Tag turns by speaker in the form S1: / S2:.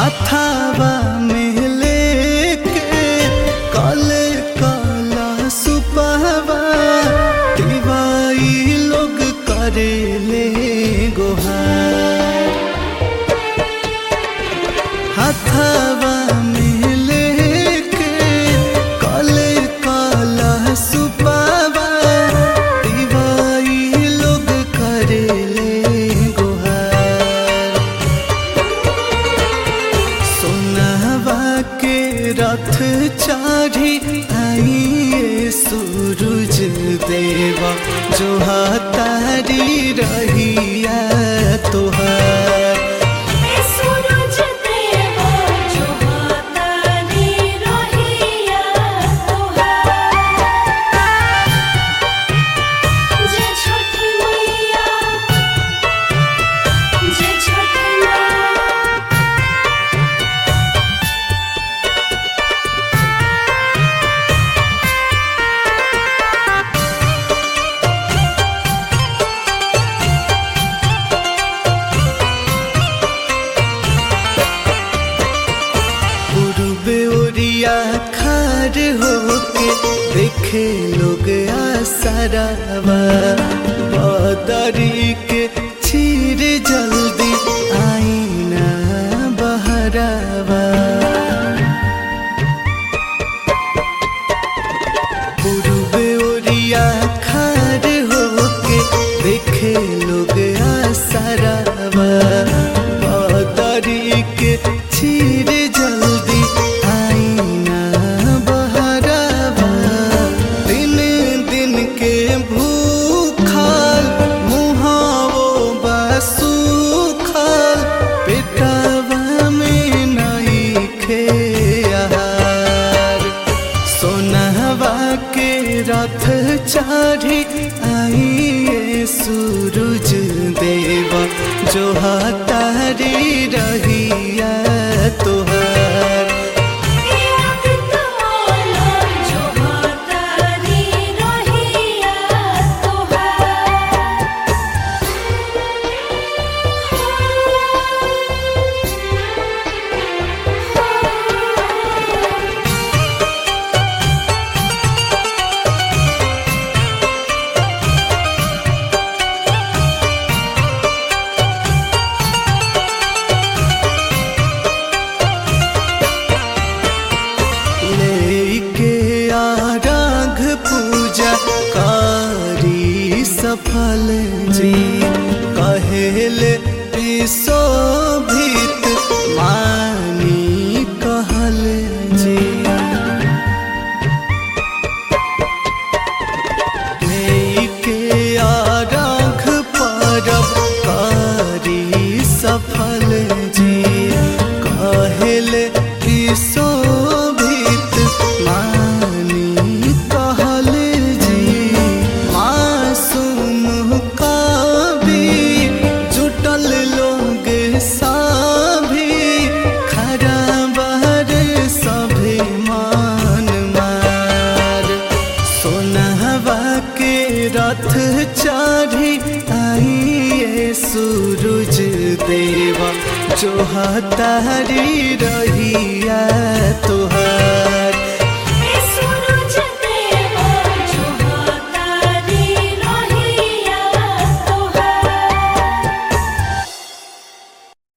S1: हाथावा में लेके काले काला सुपहवा दिवाई लोग करेले गोहार हाथावा में लेके काले काला सुपहवा दिवाई लोग करेले गोहार सोनावा के रथ चाढ़ी आइए सूरज देवा जो हातारी रहिया तोहार
S2: सूरज देवा जो हातारी रहिया तोहार जे छठी मैया जे छठी मैया
S1: पूर्वे ओरिया खार होके देखे लोग आसरावा बदरी के चीर जल्दी आईना बहरावा पूर्वे ओरिया खार होके देखे लोग आसरावा बदरी के चीर जल्दी आईना बहरावा दिन दिन के भूखाल मुहावो बसूखाल पेटवा में नहीं खे आहार सोनहवा के रथ चाढ़ी आइए सूरज देवा जो हातारी रहिया तोहार
S2: आदित्यमाला जो हातारी रहिया तोहार
S1: लेके आराघ पूजा कारी सफल जी कहेले शोभित मानी कहल जी लेके आराघ परब कारी सफल जी कहेले शोभित मानी कहल जी मासूम कवि जुटल लोग सभी खराबर सभी मान मार सोनहवा के रथ चढ़ी आइए सूरज देवा जो हातारी रहिया तोहार